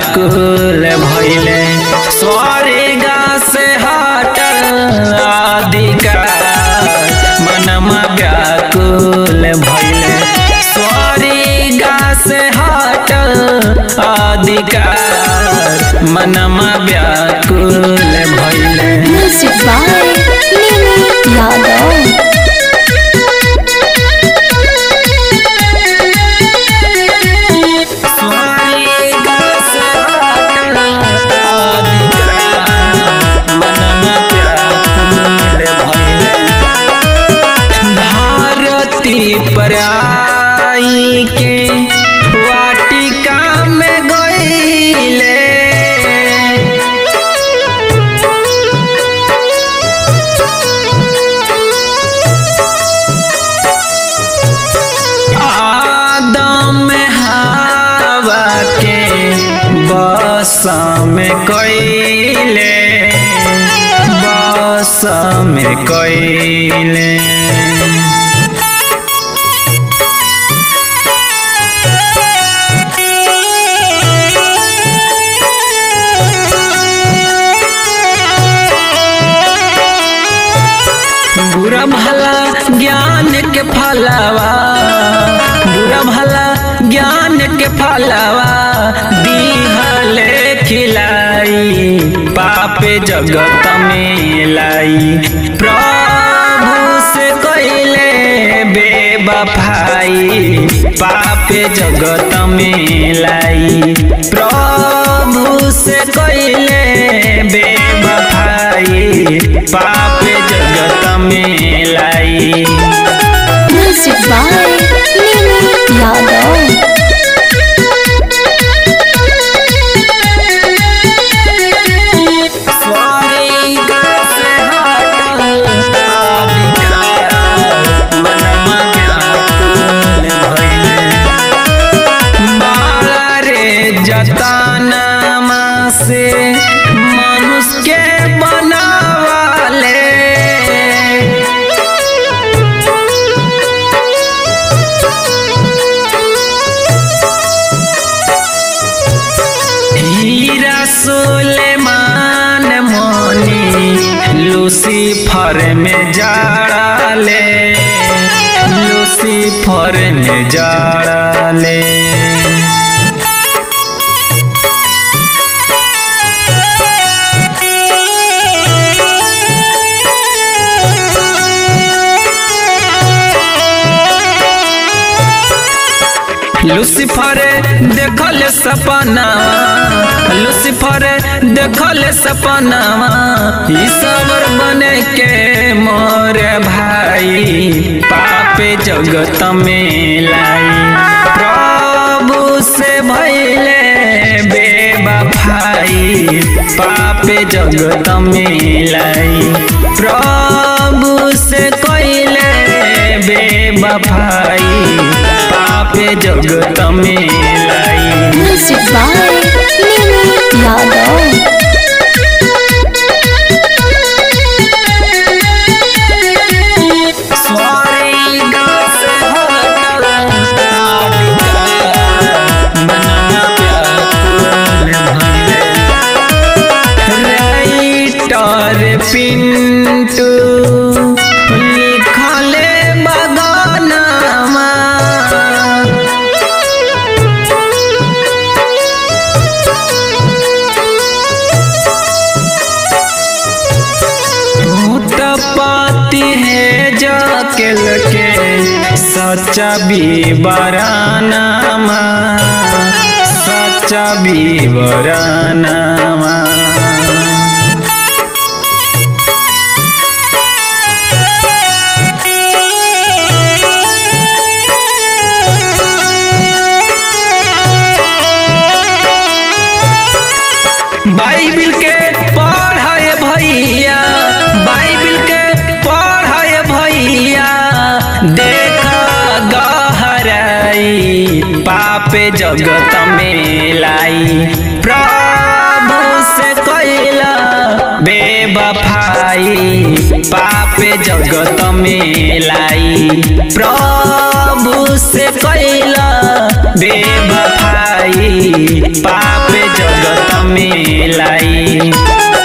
व्याकुल भैले स्वर्ग से हटल अधिकार मनमा व्याकुल भैले स्वर्ग से हटल अधिकार मनमा व्याकुल भैले Music by Mimi Yadav. स्वर्ग से हटल अधिकार मनमा व्याकुल भैले भारती पर आई के वाटिका में गईले आदम हवा के बस में कईले बस में कईले बुरा भला ज्ञान के फलावा बुरा भला ज्ञान के फलावा दीहले खिलाई पापे जगत में लाई प्रभु से कइले बेबफाई पापे जगत में लाई प्रभु से कइले बेबफाई पापे जगत में लाई Music by Mimi Yadav. स्वर्ग से हटल अधिकार मनमा व्याकुल भइले। बाला रे जतनमा से मनुष्य के बनावाले हीरा सुलेमान मोनी लूसीफर में जाड़ाले लूसीफर में जाड़ाले लूसीफर देखल सपना लूसीफर देखल सपना ईश्वर बने के मोर भाई पापे जगत में लाई प्रभु से भैले बेबफाई पापे जगत में लाई प्रभु से कइले बेबफाई पापे जगत में लाई Music by Mimi Yadav. स्वर्ग से हटल अधिकार मनमा व्याकुल भइले। राइटर पिंटू लिखले बगानमा भूतपाती है जाकेल के सच्चा बीबरानामा सच्चा बीबरानामा बाइबिल के पढ़ाए भैया बाइबिल के पढ़ाए भैया देख गहराई पापे जगत में लाई प्रभु से कैला बेबफाई बेवफाई पाप जगत में लाई प्रभु से कैला बेवफाई पाप जगत में लाई